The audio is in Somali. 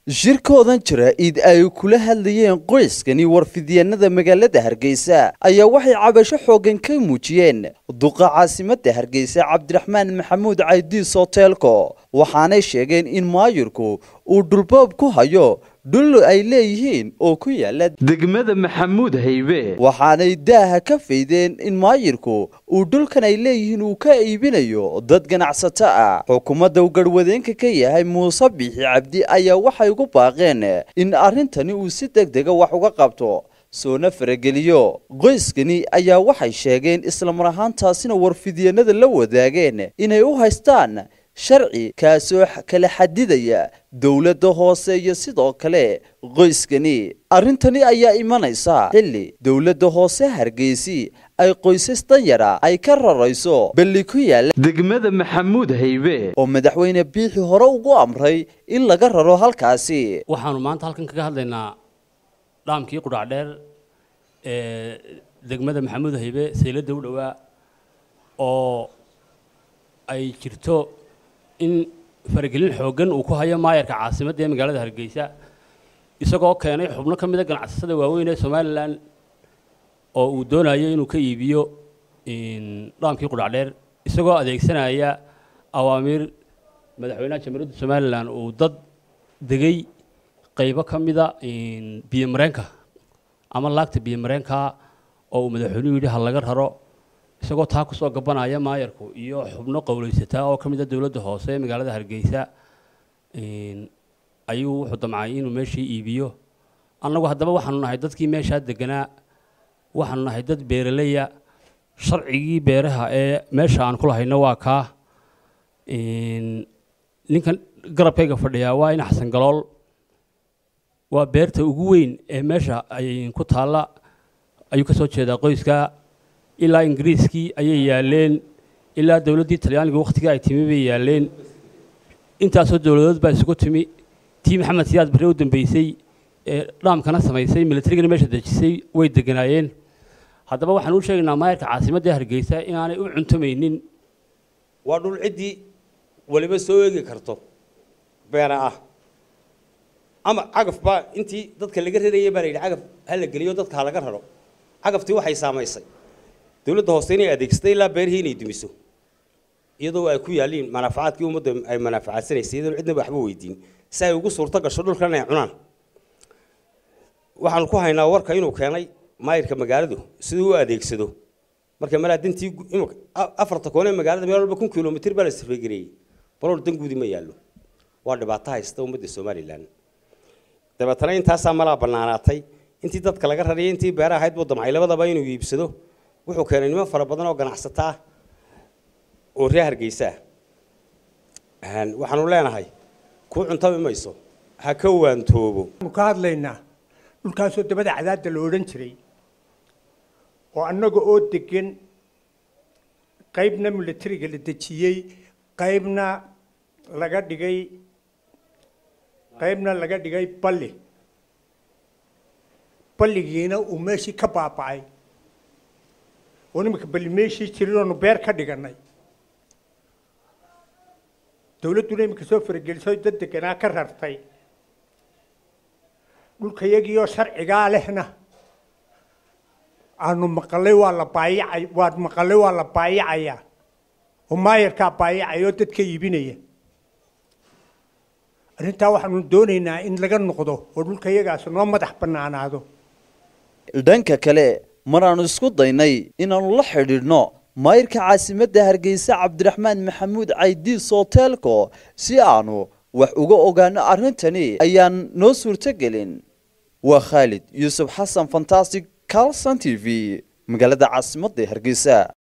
shirkoodan jaraa'id ay kula hadlayeen qoyskani warfidyaenada magaalada hargeysa ayaa waxay cabasho xooggan ka muujiyeen duqa caasimadda hargeysa cabdiraxmaan maxamuud caydiis hoteelko waxaanay sheegeen in maayirku uu dhulboob ku hayo dhul ay leeyihiin oo ku yaala degmada maxamuud haybe waxaanay daaha ka faydeen in maayirku uu dhulkan ay leeyihiin uu ka iibinayo dad ganacsato ah xukuumadda uu garhwadeenka ka yahay muuse biixi cabdi ayaa waxay ugu baaqeen in arrintani uu si deg dega wax uga qabto soona farageliyo qoyskani ayaa waxay sheegeen islamar ahaantaasina warfidyenada la wadaageen inay u haystaan sharci kaasoo kala xadidaya dowladda hoose iyo sidoo kale qoyskani arrintani ayaa imanaysa xilli dowladda hoose hargeysi ay qoysas danyara ay ka rarayso balli ku yaala degmada maxamuud haybe oo madaxweyne biixi hore ugu amray in laga raro halkaasi waxaanu maanta halkan kaga hadlaynaa dhaamkii qudhacdheer ee degmada maxamuud haybe sayladda u dhowaa oo ay jirto in faragelin xooggan uu ku hayo maayarka caasimadda ee magaalada hargeysa isagoo keenay xubno ka mida ganacsatada waaweyn ee somalilan oo uu doonayo inuu ka iibiyo dhaamkii qudhacdheer isagoo adeegsanaya awaamiir madaxweynaha jamhuuriyadda somalilan uu dad degay qaybo ka mida biyo mareenka ama laagta biyo mareenka oo uu madaxweynuhu yidhi ha laga raro isagoo taa kusoo gabanaya maayarku iyo xubno qowleysataa oo ka mid a dowladda hoose ee magaalada hargeysa ayuu wuxuu damcay inuu meeshii iibiyo annagu haddaba waxaanu nahay dadkii meeshaa deganaa waxaanu nahay dad beeraleya sharcigii beeraha ee meesha aan ku lahayno waa kaa ninkan garabkayga fadhiyaa waa in xasan galool waa beerta ugu weyn ee meesha ay ku taalla ayuu ka soo jeedaa qoyska ilaa ingiriiskii ayay yaaleen ilaa dowladdii talyaaniga wakhtigii ay timi bay yaaleen intaasoo dowladood baa isugu timi tii maxamed siyaad barre u dambeysay ee dhaamkana samaysay militarigana meesha dejisay way deganaayeen haddaba waxaan u sheegaynaa maayarka caasimadda hargeysa inaanay u cuntamaynin waa dhul ciddii waliba soo eegi karto beena ah ama cagaf baa intii dadka laga rarayay baa la yidhi cagaf ha la geliyo dadka ha laga raro cagaftii waxay saamaysay dowladda hoose inay adeegsatay ilaa beerihii inay dumiso iyadoo ay ku yaalliin manaafacaadkii ummadda ay manaafacadsanaysay iyadoon cidnaba waxba weydiin si ay ugu suurto gasho dhulkan ay cunaan waxaanu ku haynaa warka inuu keenay maayirka magaaladu siduu u adeegsado marka malaa dantii afarta koon ee magaalada meel walba kun kilomitr baa la safregareeyey balool dan guudi ma yaallo waa dhibaato haysta ummadda somalilan dabeetana intaasaa malaa bannaanaatay intii dadka laga rariyay intii beera ahayd buu damcay labadaba inuu iibsado wuxuu keenay niman fara badan oo ganacsata ah oo reer hargeysa ah waxaanu leenahay kuu cuntami mayso ha ka waantoobo waxaanu ka hadlaynaa dhulkaasoo dabada cadaadda la odhan jiray oo annaga oo degan qaybna milatariga la dejiyey qaybna laga dhigay qaybna laga dhigay balli balligiina uu meeshii ka baaba'ay oo nimanka balli meeshii jirin oonu beer ka dhigannay dowladduna iminka soo farageliso dad deganaa ka rartay dhulkayagiioo sharcigaa lehna aanu maqalay waa la baayacay waad maqalay waa la baayacayaa oo maayarkaa baayacaya oo dadka iibinaya arrintaa waxaanu doonaynaa in laga noqdo oo dhulkayagaasi noo madax bannaanaado dhanka kale maraannu isku daynay inaannu la xidhiidhno maayirka caasimadda hargeysa cabdiraxmaan maxamuud caydiis hoteelko si aanu wax uga ogaano arrintani ayaan noo suurtogelin waa khaalid yuusuf xasan fantastic carlson t v magaalada caasimadda hargeysa